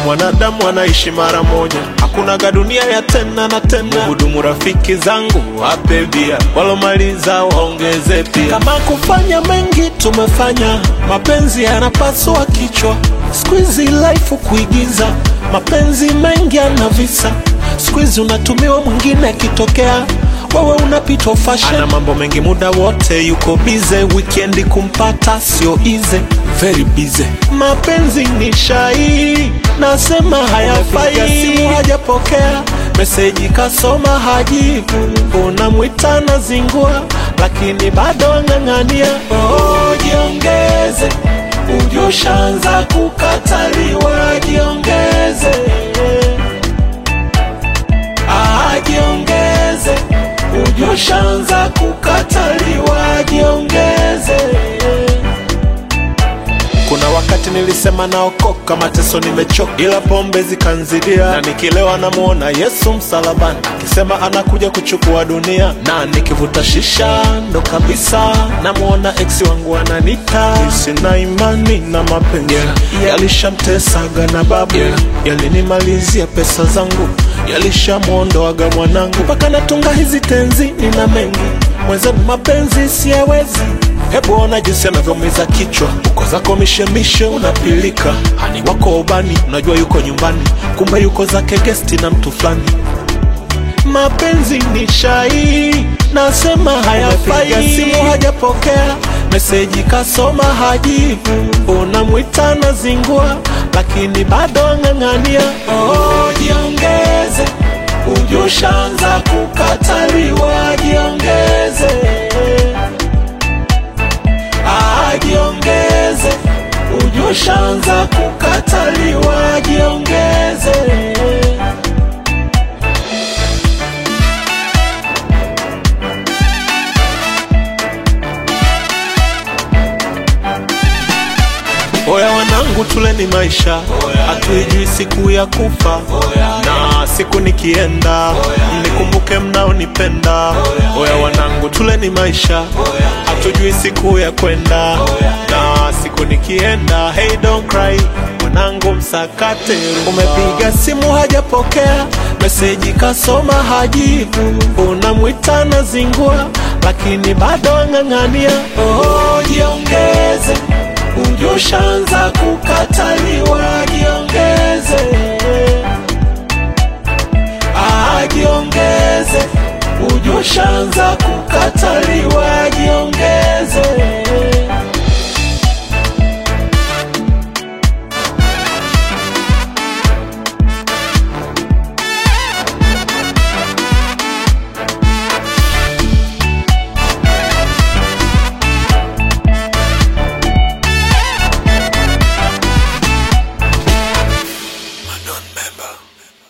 mwanadamu anaishi mara moja, hakunaga dunia ya tena na tena. Hudumu rafiki zangu wape bia, walomaliza waongeze pia. Kama kufanya mengi tumefanya, mapenzi yanapasua kichwa. Squeezy life kuigiza, mapenzi mengi yana visa. Squeezy unatumiwa mwingine akitokea wewe unapitwa fashion. Ana mambo mengi muda wote yuko bize, wikendi kumpata sio easy, very busy. Mapenzi ni shai, nasema hayafai. Simu hajapokea meseji, kasoma hajibu, unamwita na zingua, lakini bado ang'ang'ania. Oh, jiongeze, ujushaanza kukataliwa, jiongeze Ah, jiongeze, ujushaanza kukataliwa, jiongeze. Kuna wakati nilisema naokoka, mateso nimechoka, ila pombe zikanzidia, na nikilewa namuona Yesu msalabani akisema anakuja kuchukua dunia, na nikivuta shisha ndo kabisa namuona ex wangu ananita. Sina imani na mapenzi yalishamtesaga na babu, yalinimalizia pesa zangu, yalishamwondoaga mwanangu, mpaka natunga hizi tenzi, nina mengi mwenzenu, mapenzi siyawezi Hebu ona jinsi anavyomiza kichwa, uko zako mishemishe unapilika, hani wako ubani, unajua yuko nyumbani, kumbe yuko zake gesti na mtu fulani. Mapenzi ni shai, nasema hayafai. Simu hajapokea meseji, kasoma hajibu, unamwita na zingua, lakini bado ang'ang'ania. Oh, jiongeze, ujushaanza kukataliwa, jiongeze jiongeze, ujushaanza kukataliwa, jiongeze. Oya wanangu, tuleni maisha, hatuijui siku ya kufa, na siku nikienda mnikumbuke mnaonipenda. Oya wanangu, tuleni maisha, hatujui siku ya kwenda, na siku nikienda. Hey, don't cry mwanangu, msakate. Umepiga simu hajapokea, meseji kasoma hajibu, unamwita na zingua, lakini bado ang'ang'ania. Oh, jiongeze ujushaanza kukataliwa, jiongeze. Ah, jiongeze, ujushaanza ku